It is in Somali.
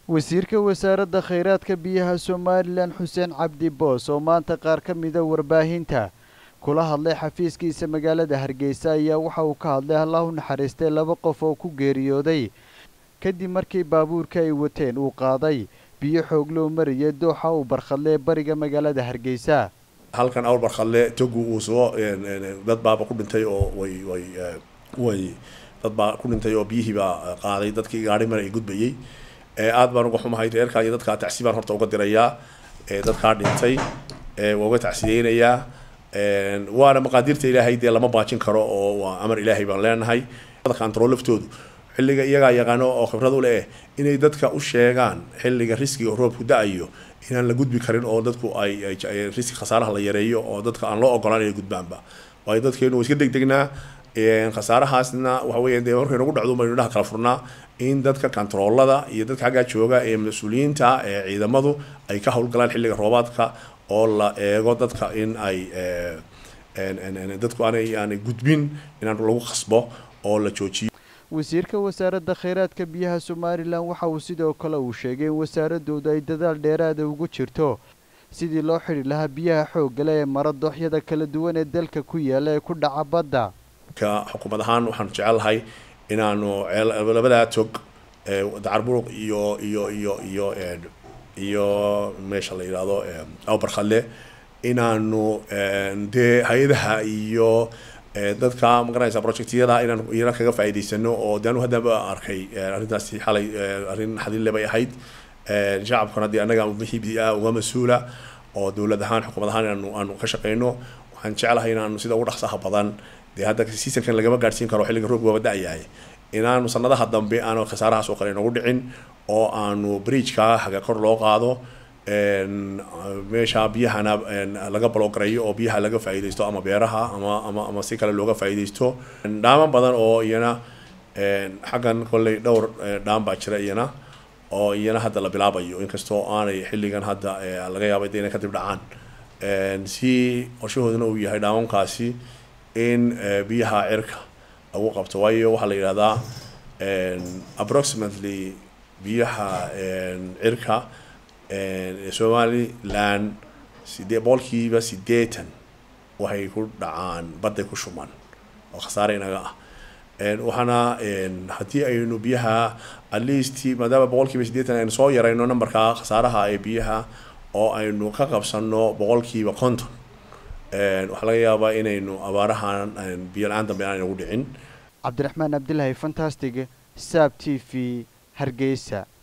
wasiirka wasaaradda khayraadka biyaha somalilan xuseen cabdi boos oo maanta qaar ka mida warbaahinta kula hadlay xafiiskiisa magaalada hargeysa ayaa waxa uu ka hadlay allah u naxariistay laba qof oo ku geeriyooday kadib markii baabuurka ay wateen uu qaaday biyo xoog loo mariyay dooxa uu barkhadle bariga magaalada hargeysa halkan awr barkhadle togu uu soo dad baaba ku dhintay oo way way way dad baa ku dhintay oo biyihiibaa qaaday dadkii gaari mar ay gudbayey aad baan uga xumahay reerkaa iyo dadkaa tacsi baan horta uga dirayaa dadkaa dhintay waa uga tacsiyeynayaa waana maqaadiirta ilaahay dee lama baajin karo oo waa amar ilaahay baan leenahay control laftoodu xilliga iyagaa yaqaano oo khibrad u leh inay dadka u sheegaan xilliga riskiga roobku da-ayo inaan la gudbi karin oo dadku ay riski khasaaraha la yareeyo oo dadka aan loo ogolaan inay gudbaanba waayo dadkeenu waa iska degdegnaa khasaarahaasna waxa weya dee markay nagu dhacdo baynu dhaha kala furnaa in dadka kontaroolada iyo dadka xaggaa jooga ee mas-uuliyiinta ee ciidamadu ay ka howlgalaan xilliga roobaadka oo la eego dadka in ay dadku aanay aanay gudbin inaan lagu khasbo oo la joojiyo wasiirka wasaaradda khayraadka biyaha somalilan waxa uu sidoo kale uu sheegay in wasaaradoodu ay dadaal dheeraada ugu jirto sidii loo xidhi lahaa biyaha xooggale ee mara dooxyada kala duwan ee dalka ku yaala ee ku dhaca badda ka xukuumad ahaan waxaanu jecelnahay inaanu labadaa tog dacarburuq iyo iyo iyo iyo iyo meesha la yidhaahdo awbarkhadle inaanu dee hay-adaha iyo dadka magaranaysa projectyada inaan iyana kaga faa'iidaysano oo de anu haddaba arkay arrintaasi xalay arrin xadille bay ahayd shacabkana dee annaga wixii ah uga mas-uula oo dowlad ahaan xukuumad ahaan inaanu aanu ka shaqeyno waxaan jeclahay inaanu sida ugu dhaqsaha badan dee hadda seasonkan lagama gaadhsiin karo xilliga roobka waaba da-yahay inaanu sanadaha dambe aanu khasaarahaas oo kale inagu dhicin oo aanu bridgeka haga kor loo qaado meesha biyahana laga balogarayo oo biyaha laga faa'iidaysto ama beeraha ama ama ama si kale looga faa'iidaysto dhaamo badan oo iyana xaggan kolley dhowr dhaam baa jira iyana oo iyana hadda la bilaabayo inkastoo aanay xilligan hadda laga yaabay de inay kadib dhacaan si qorshahooduna uu yahay dhaamankaasi in biyaha cirka lagu qabto waayo waxaa la yidhahdaa approximately biyaha cirka somaliland sidee boqolkiiba sideetan waxay ku dhacaan badday ku shuman oo khasaare inaga ah waxaana haddii aynu biyaha at least maadaama boqolkiiba sideetan aynu soo yarayno numberka khasaaraha ee biyaha oo aynu ka qabsano boqolkiiba konton waxaa laga yaabaa inaynu abaarahan biyo la-aan dambe aan inagu dhicin cabdiraxmaan cabdilaahi fantastic saab t v hargeysa